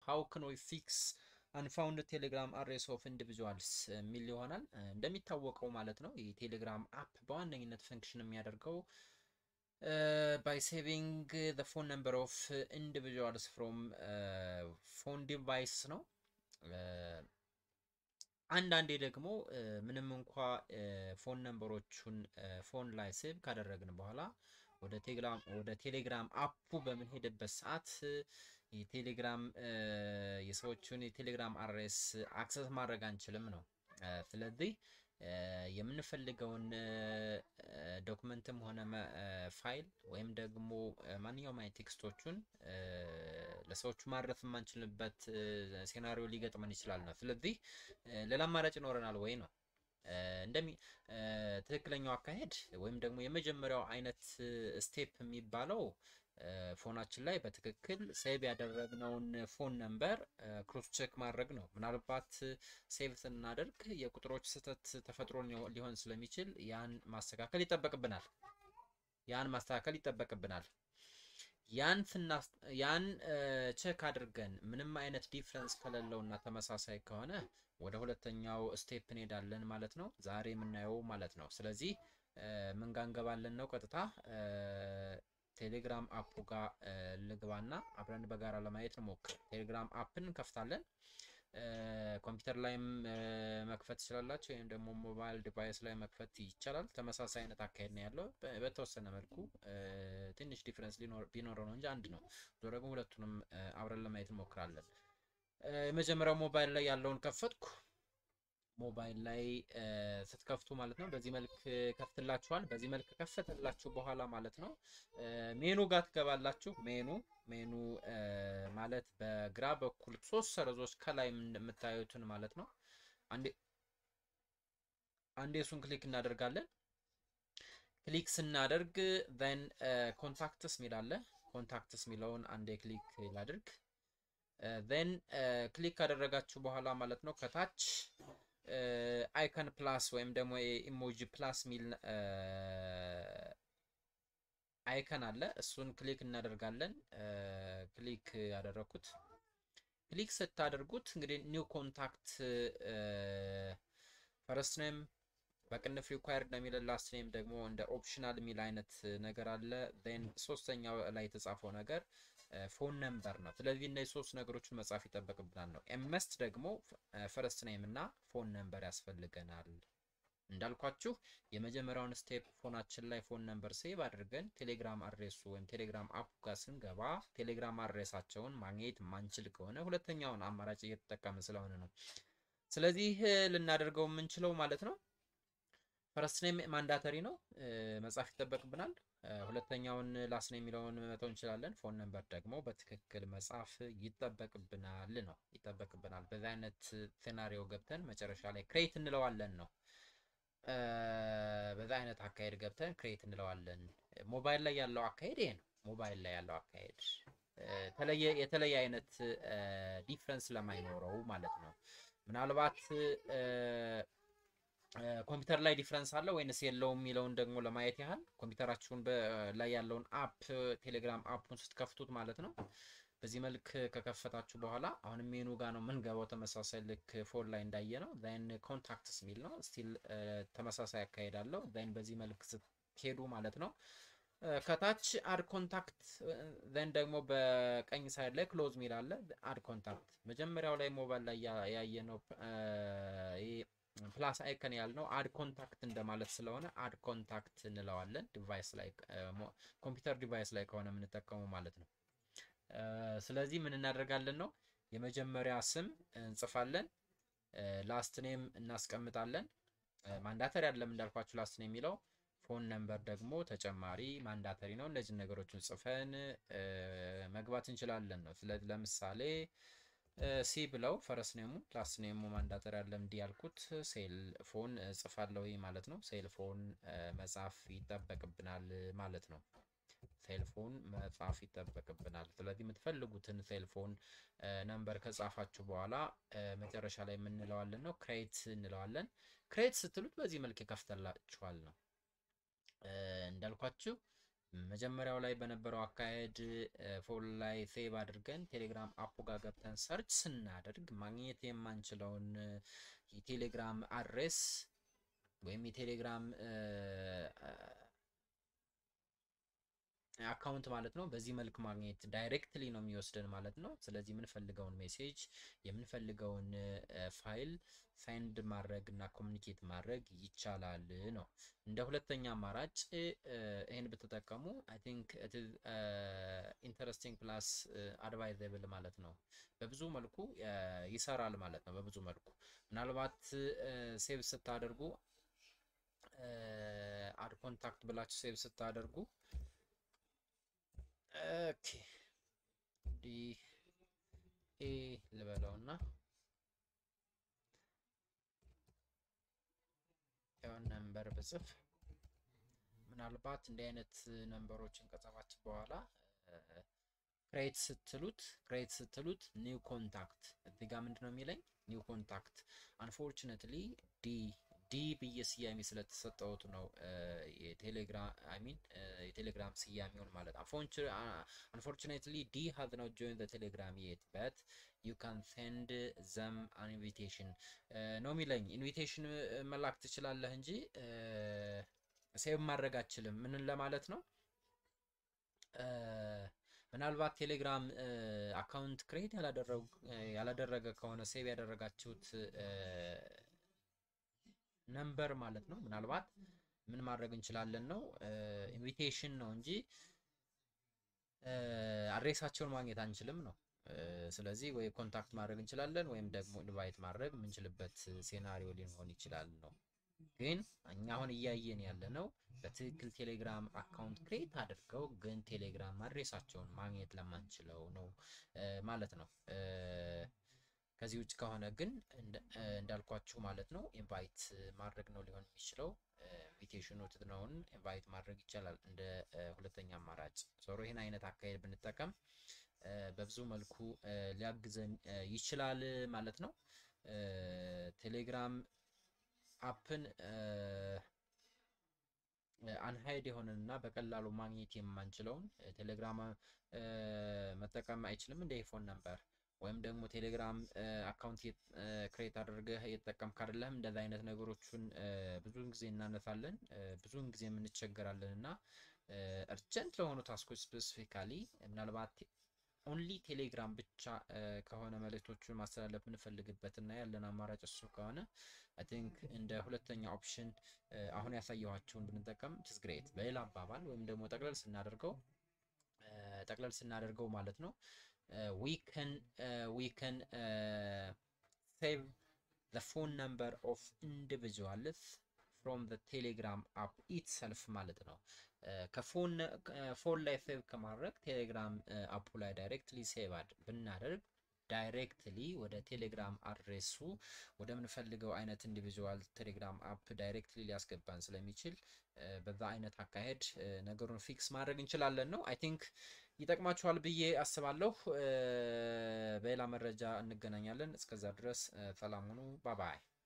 ሃው ክን ዊ ፊክስ አንፋውንድ ቴሌግራም አድሬስ ኦፍ ኢንዲቪዥዋልስ የሚል ይሆናል። እንደሚታወቀው ማለት ነው የቴሌግራም አፕ በዋነኝነት ፈንክሽን የሚያደርገው ባይ ሴቪንግ ዘ ፎን ነምበር ኦፍ ኢንዲቪዥዋልስ ፍሮም ፎን ዲቫይስ ነው። አንዳንዴ ደግሞ ምንም እንኳ ፎን ነምበሮቹን ፎን ላይ ሴቭ ካደረግን በኋላ ወደ ቴሌግራም ወደ ቴሌግራም አፑ በምንሄድበት ሰዓት የቴሌግራም የሰዎቹን የቴሌግራም አድሬስ አክሰስ ማድረግ አንችልም ነው። ስለዚህ የምንፈልገውን ዶክመንትም ሆነ ፋይል ወይም ደግሞ ማንኛውም አይነት ቴክስቶቹን ለሰዎቹ ማድረስ የማንችልበት ሴናሪዮ ሊገጥመን ይችላል ነው። ስለዚህ ሌላ አማራጭ ይኖረናል ወይ ነው እንደሚ ትክክለኛው አካሄድ ወይም ደግሞ የመጀመሪያው አይነት ስቴፕ የሚባለው ፎናችን ላይ በትክክል ሴቭ ያደረግነውን ፎን ነምበር ክሮስ ቼክ ማድረግ ነው። ምናልባት ሴቭ ስናደርግ የቁጥሮች ስህተት ተፈጥሮ ሊሆን ስለሚችል ያን ማስተካከል ይጠበቅብናል። ያን ማስተካከል ይጠበቅብናል። ያን ያን ቼክ አድርገን ምንም አይነት ዲፍረንስ ከሌለው እና ተመሳሳይ ከሆነ ወደ ሁለተኛው ስቴፕ እንሄዳለን ማለት ነው። ዛሬ የምናየው ማለት ነው። ስለዚህ ምን ጋር እንገባለን ነው ቀጥታ ቴሌግራም አፑ ጋር ልግባና አብረን በጋራ ለማየት እንሞክር። ቴሌግራም አፕን እንከፍታለን። ኮምፒውተር ላይም መክፈት ትችላላችሁ፣ ወይም ደግሞ ሞባይል ዲቫይስ ላይ መክፈት ይቻላል። ተመሳሳይ አይነት አካሄድ ነው ያለው። በተወሰነ መልኩ ትንሽ ዲፍረንስ ቢኖረው ነው እንጂ አንድ ነው። ዞሮ ደግሞ ሁለቱንም አብረን ለማየት እንሞክራለን። የመጀመሪያው ሞባይል ላይ ያለውን ከፈትኩ። ሞባይል ላይ ስትከፍቱ ማለት ነው በዚህ መልክ ከፍትላችኋል። በዚህ መልክ ከፈተላችሁ በኋላ ማለት ነው ሜኑ ጋር ትገባላችሁ። ሜኑ ሜኑ ማለት በግራ በኩል ሶስት ሰረዞች ከላይ የምታዩትን ማለት ነው። አንዴ አንዴ እሱን ክሊክ እናደርጋለን። ክሊክ ስናደርግ ዘን ኮንታክትስ ሚላለ ኮንታክትስ ሚለውን አንዴ ክሊክ ላድርግ። ዘን ክሊክ ካደረጋችሁ በኋላ ማለት ነው ከታች አይከን ፕላስ ወይም ደግሞ ኢሞጂ ፕላስ ሚል አይከን አለ። እሱን ክሊክ እናደርጋለን። ክሊክ ያደረኩት ክሊክ ስታደርጉት እንግዲህ ኒው ኮንታክት ፈረስት ኔም በቅንፍ ሪኳየርድ ነው የሚለን ላስት ኔም ደግሞ እንደ ኦፕሽናል የሚል አይነት ነገር አለ። ዜን ሶስተኛው ላይ የተጻፈው ነገር ፎን ነምበር ነው። ስለዚህ እነዚህ ሶስት ነገሮችን መጻፍ ይጠበቅብናል ነው። ኤምስት ደግሞ ፈረስት ኔም እና ፎን ነምበር ያስፈልገናል። እንዳልኳችሁ የመጀመሪያውን ስቴፕ ፎናችን ላይ ፎን ነምበር ሴቭ አድርገን ቴሌግራም አድሬሱ ወይም ቴሌግራም አፕ ጋር ስንገባ ቴሌግራም አድሬሳቸውን ማግኘት ማንችል ከሆነ ሁለተኛውን አማራጭ እየተጠቀምን ስለሆነ ነው። ስለዚህ ልናደርገው የምንችለው ማለት ነው ፈረስት ኔም ማንዳተሪ ነው መጻፍ ይጠበቅብናል። ሁለተኛውን ላስት ኔም የሚለውን መተው እንችላለን። ፎን ነምበር ደግሞ በትክክል መጻፍ ይጠበቅብናል ነው ይጠበቅብናል። በዚህ አይነት ሴናሪዮ ገብተን መጨረሻ ላይ ክሬት እንለዋለን ነው። በዛ አይነት አካሄድ ገብተን ክሬት እንለዋለን። ሞባይል ላይ ያለው አካሄድ ይሄ ነው። ሞባይል ላይ ያለው አካሄድ የተለየ አይነት ዲፍረንስ ለማይኖረው ማለት ነው። ምናልባት ኮምፒውተር ላይ ዲፍረንስ አለ ወይንስ የለውም የሚለውን ደግሞ ለማየት ያህል ኮምፒውተራችሁን ላይ ያለውን አፕ ቴሌግራም አፑን ስትከፍቱት ማለት ነው። በዚህ መልክ ከከፈታችሁ በኋላ አሁንም ሜኑ ጋር ነው የምንገባው። ተመሳሳይ ልክ ፎን ላይ እንዳየ ነው። ዛይን ኮንታክትስ የሚል ነው። ስቲል ተመሳሳይ አካሄድ አለው። ዛይን በዚህ መልክ ስትሄዱ ማለት ነው ከታች አድ ኮንታክት ዘን ደግሞ በቀኝ ሳይድ ላይ ክሎዝ ሚል አለ። አድ ኮንታክት መጀመሪያው ላይ ሞባይል ላይ ያየነው ፕላስ አይከን ያልነው አድ ኮንታክት እንደማለት ስለሆነ አድ ኮንታክት እንለዋለን። ዲቫይስ ላይ ኮምፒውተር ዲቫይስ ላይ ከሆነ የምንጠቀሙ ማለት ነው። ስለዚህ ምን እናደርጋለን ነው የመጀመሪያ ስም እንጽፋለን፣ ላስት ኔም እናስቀምጣለን። ማንዳተሪ አይደለም እንዳልኳችሁ ላስት ኔም የሚለው ፎን ነምበር ደግሞ ተጨማሪ ማንዳተሪ ነው። እነዚህ ነገሮችን ጽፈን መግባት እንችላለን ነው። ስለዚህ ለምሳሌ ሲ ብለው ፈረስ ኔሙ ላስት ኔሙ ማንዳተሪ አይደለም እንዲህ ያልኩት ሴል ፎን ጽፋለሁ ማለት ነው። ሴል ፎን መጻፍ ይጠበቅብናል ማለት ነው። ሴልፎን መጻፍ ይጠበቅብናል። ስለዚህ የምትፈልጉትን ሴልፎን ነምበር ከጻፋችሁ በኋላ መጨረሻ ላይ የምንለዋለን ነው ክሬት እንለዋለን። ክሬት ስትሉት በዚህ መልክ ይከፍተላችኋል ነው እንዳልኳችሁ መጀመሪያው ላይ በነበረው አካሄድ ፎን ላይ ሴቭ አድርገን ቴሌግራም አፑ ጋር ገብተን ሰርች ስናደርግ ማግኘት የማንችለውን የቴሌግራም አድሬስ ወይም የቴሌግራም አካውንት ማለት ነው። በዚህ መልክ ማግኘት ዳይሬክትሊ ነው የሚወስደን ማለት ነው። ስለዚህ የምንፈልገውን ሜሴጅ የምንፈልገውን ፋይል ፋይንድ ማድረግ እና ኮሚኒኬት ማድረግ ይቻላል ነው። እንደ ሁለተኛ አማራጭ ይህን ብትጠቀሙ አይ ቲንክ ኢንተረስቲንግ ፕላስ አድቫይዘብል ማለት ነው። በብዙ መልኩ ይሰራል ማለት ነው። በብዙ መልኩ ምናልባት ሴቭ ስታደርጉ አድ ኮንታክት ብላችሁ ሴቭ ስታደርጉ ኦኬ እንዲህ ኤ ልበለውና ያውን ነምበር ብጽፍ ምናልባት እንዲህ አይነት ነምበሮችን ከጻፋችሁ በኋላ ክሬት ስትሉት ክሬት ስትሉት ኒው ኮንታክት እዚህ ጋር ምንድን ነው የሚለኝ ኒው ኮንታክት አንፎርቹኔትሊ ዲ ዲ ብዬ ስያሜ ስለተሰጠውት ነው የቴሌግራም አይ ሚን የቴሌግራም ስያሜውን ማለት አንፎርቹኔትሊ ዲ ሃዝ ኖት ጆይን ዘ ቴሌግራም የት በት ዩ ካን ሴንድ ዘም አን ኢንቪቴሽን ነው የሚለኝ። ኢንቪቴሽን መላክ ትችላለህ እንጂ ሴቭ ማድረግ አችልም። ምንን ለማለት ነው? ምናልባት ቴሌግራም አካውንት ክሬት ያላደረገ ከሆነ ሴቭ ያደረጋችሁት ነምበር ማለት ነው። ምናልባት ምን ማድረግ እንችላለን ነው ኢንቪቴሽን ነው እንጂ አድሬሳቸውን ማግኘት አንችልም ነው። ስለዚህ ወይ ኮንታክት ማድረግ እንችላለን ወይም ደግሞ ኢንቫይት ማድረግ የምንችልበት ሴናሪዮ ሊሆን ይችላል ነው። ግን እኛ አሁን እያየን ያለ ነው በትክክል ቴሌግራም አካውንት ክሬት አድርገው ግን ቴሌግራም አድሬሳቸውን ማግኘት ለማንችለው ነው ማለት ነው። ከዚህ ውጭ ከሆነ ግን እንዳልኳችሁ ማለት ነው ኢንቫይት ማድረግ ነው ሊሆን የሚችለው። ኢንቪቴሽኑ ትትነውን ኢንቫይት ማድረግ ይቻላል እንደ ሁለተኛ አማራጭ። ዞሮ ይህን አይነት አካሄድ ብንጠቀም በብዙ መልኩ ሊያግዘን ይችላል ማለት ነው። ቴሌግራም አፕን አንሃይድ የሆነንና በቀላሉ ማግኘት የማንችለውን ቴሌግራም መጠቀም አይችልም እንደ ፎን ነበር ወይም ደግሞ ቴሌግራም አካውንት ክሬት አድርገህ እየተጠቀምክ አይደለህም። እንደዚ አይነት ነገሮችን ብዙውን ጊዜ እናነሳለን፣ ብዙውን ጊዜ የምንቸገራለን እና እርጀንት ለሆኑ ታስኮች ስፔሲፊካሊ ምናልባት ኦንሊ ቴሌግራም ብቻ ከሆነ መልእክቶቹን ማስተላለፍ የምንፈልግበት እና ያለን አማራጭ እሱ ከሆነ አይ ቲንክ እንደ ሁለተኛ ኦፕሽን አሁን ያሳየኋቸውን ብንጠቀም ችስ ግሬት። በሌላ አባባል ወይም ደግሞ ጠቅለል ስናደርገው ጠቅለል ስናደርገው ማለት ነው we can uh, we can uh, save the phone number of individuals from the telegram app itself ማለት ነው። ከፎን ፎን ላይ ሴቭ ከማድረግ ቴሌግራም አፑ ላይ ዳይሬክትሊ ሴቭ ብናደርግ ዳይሬክትሊ ወደ ቴሌግራም አድሬሱ ወደ ምንፈልገው አይነት ኢንዲቪዥዋል ቴሌግራም አፕ ዳይሬክትሊ ሊያስገባን ስለሚችል በዛ አይነት አካሄድ ነገሩን ፊክስ ማድረግ እንችላለን ነው። አይ ቲንክ ይጠቅማችኋል ብዬ አስባለሁ። በሌላ መረጃ እንገናኛለን። እስከዛ ድረስ ሰላም ሁኑ። ባባይ